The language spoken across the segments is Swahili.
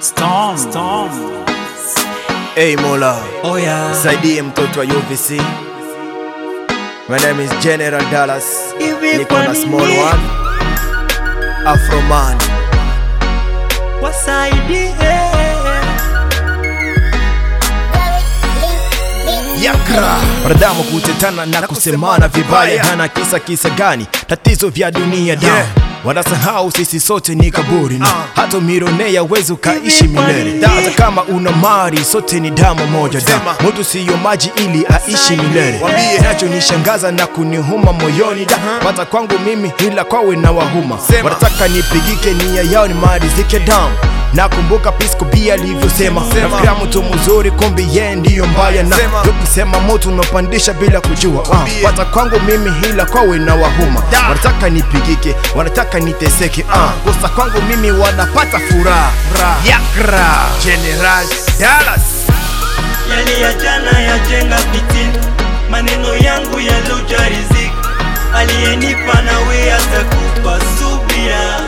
Storm. Storm. Hey Mola, Oh yeah. saidie mtoto wa UVC. My name is General Dallas. Hivi Niko kwa na small nini? one. Afro man. Wasaidie. Yakra. Wanadamu kutetana na kusemana vibaya, hana kisa kisa gani? Tatizo vya dunia da Yeah. wanasahau sisi sote ni kaburi na hata mironea wezi ukaishi Hivi kwa milele nini? Da, hata kama una mali sote ni damu moja da Sema. mtu siyo maji ili aishi milele Wambie. kinachonishangaza na kunihuma moyoni da pata kwangu mimi ila kwawe na wahuma Sema. wanataka nipigike nia yao ni marizike damu nakumbuka pisco bia alivyosema Sema. nafikiria mtu mzuri kumbi ye ndiyo mbaya na Sema. kusema moto unapandisha bila kujua Wambie. uh, pata kwangu mimi hila kwawe na wahuma Da. wanataka nipigike wanataka niteseke uh, kosa kwangu mimi wanapata furaha yakra General Dallas. Yali ya jana yajenga fitina, maneno yangu yaluja riziki, aliyenipa nawe atakupa subira.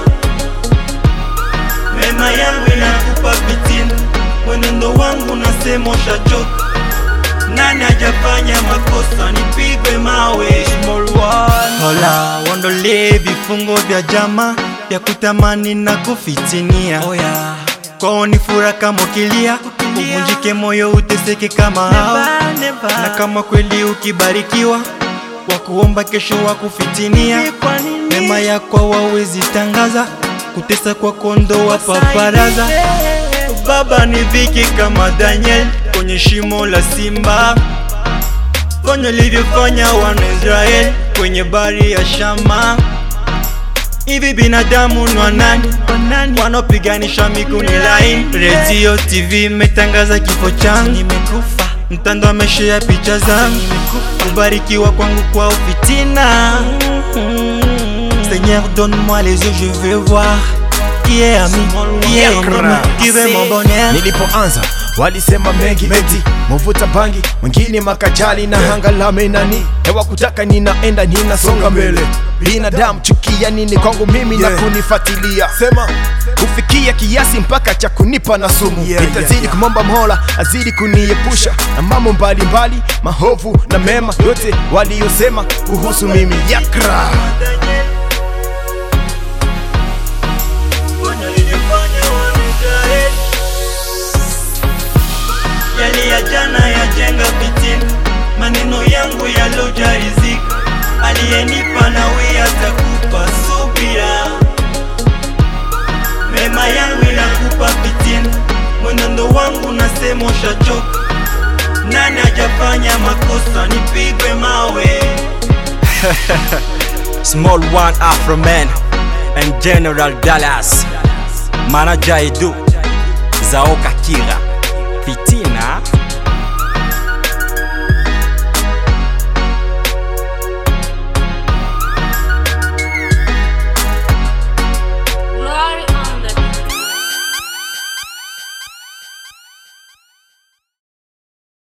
Mema yangu inakupa fitina, mwenendo wangu nasema ushachoka. Nani hajafanya makosa nipigwe mawe? Hola, waondolee vifungo vya jama vya kutamani na kufitinia oh, yeah. kwao ni fura kama ukilia uvunjike moyo uteseke kama hao na kama kweli ukibarikiwa wakuomba kesho wakufitinia mema yako wawezi tangaza kutesa kwa kondo wa paparaza baba ni viki kama Daniel kwenye shimo la simba fanya ulivyofanya wana Israeli kwenye bari ya Shama. Hivi binadamu ni wanani wanaopiganisha miguni laini? Radio TV imetangaza kifo changu, nimekufa. Mtandao ameshare picha zangu, kubarikiwa kwangu kwa ufitina. Seigneur donne-moi les yeux, je veux voir qui est ami, qui est ennemi, qui veut mon bonheur. nilipoanza walisema mengi eti muvuta bangi mwingine makajali na hangalame nani hewa kutaka ninaenda ninasonga mbele binadamu chukia nini kwangu mimi na Yeah. kunifuatilia Sema. kufikia kiasi mpaka cha kunipa na sumu Yeah, nitazidi yeah, yeah. kumomba mola azidi kuniepusha na mambo mbalimbali mahovu na mema yote waliyosema kuhusu mimi yakra Yali ya jana yajenga fitina, maneno yangu yaloja riziki, aliyenipa nawe atakupa subira. Mema yangu inakupa fitina, mwenendo wangu nasema ushachoka. Nani hajafanya makosa nipigwe mawe? Small One Afro Man and General Dallas Manager Edu Zaoka Kira Fitina